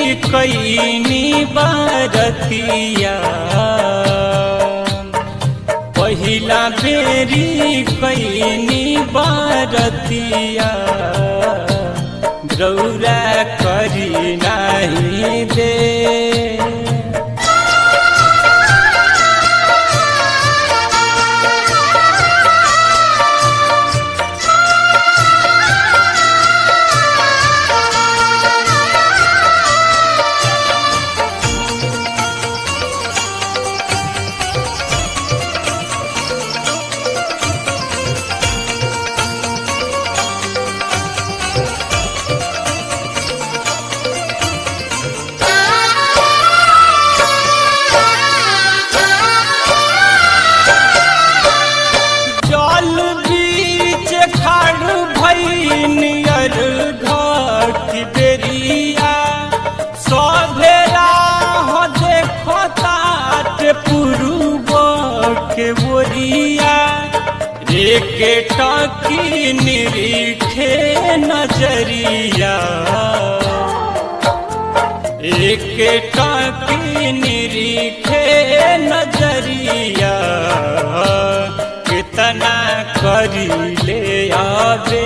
कैनी बरतिया पहिला बेरी कैनी बरतिया रौरा करी नाही दे जल बीच खड़ भैनियर घट बेरिया सभेरा हो देखो तात पुरुब के बोरिया एके टकी निरीखे नजरिया एक टाकी निरीखे नजरिया कितना करी ले आवे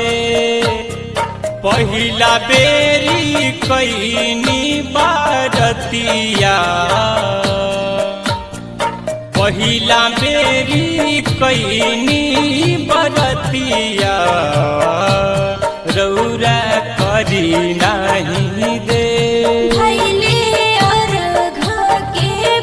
पहिला बेरी कैनी बारतिया पहिला बेरी कैनी बरतिया रौरा करी नहीं दे भैले अर्घ के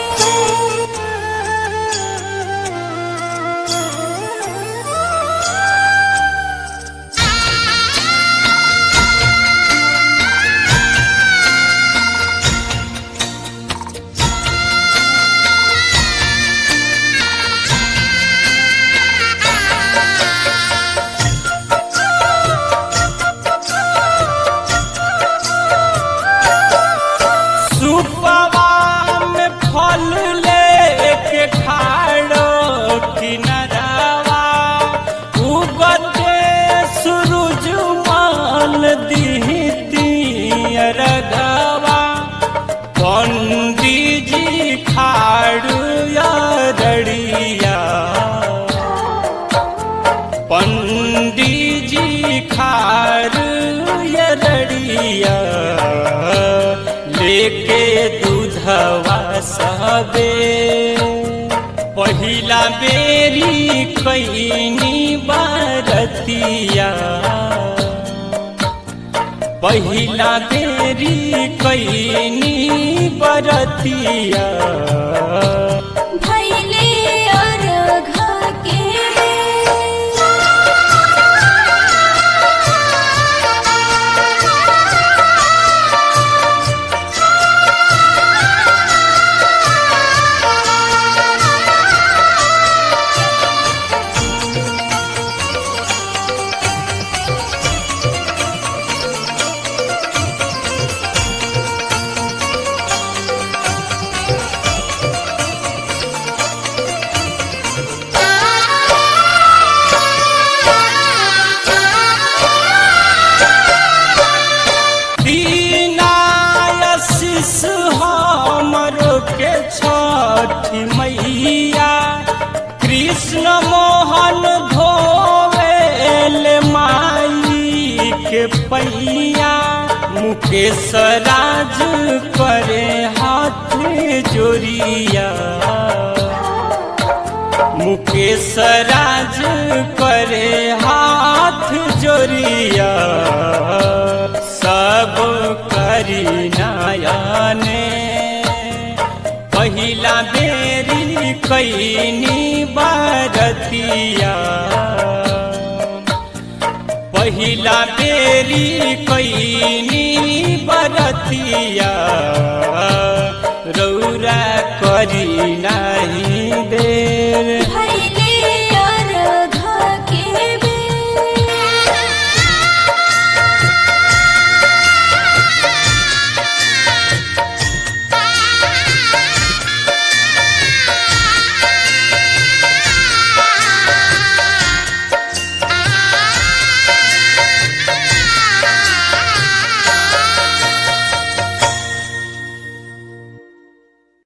सुपवा में फल लेके खाड़ो किनरवा उगते सूरज मान दीती रगवा पंडित जी खाड़ू या रड़िया पंडित जी खार यरड़िया लेके दूधवा सबे पहिला बेरी कैनी बारतिया पहिला बेरी कैनी बरतिया भैले अर्घ के दीनायशिष हमरो के छठी मैया कृष्ण मोहन धोवेल माई के पैया मुकेश राज करे हाथ जोरिया मुकेश राज करे हाथ जोरिया सब करी नयने पहिला बेरी कैनी बारतिया पहिला बेरी कैनी बरतिया रौरा करी ना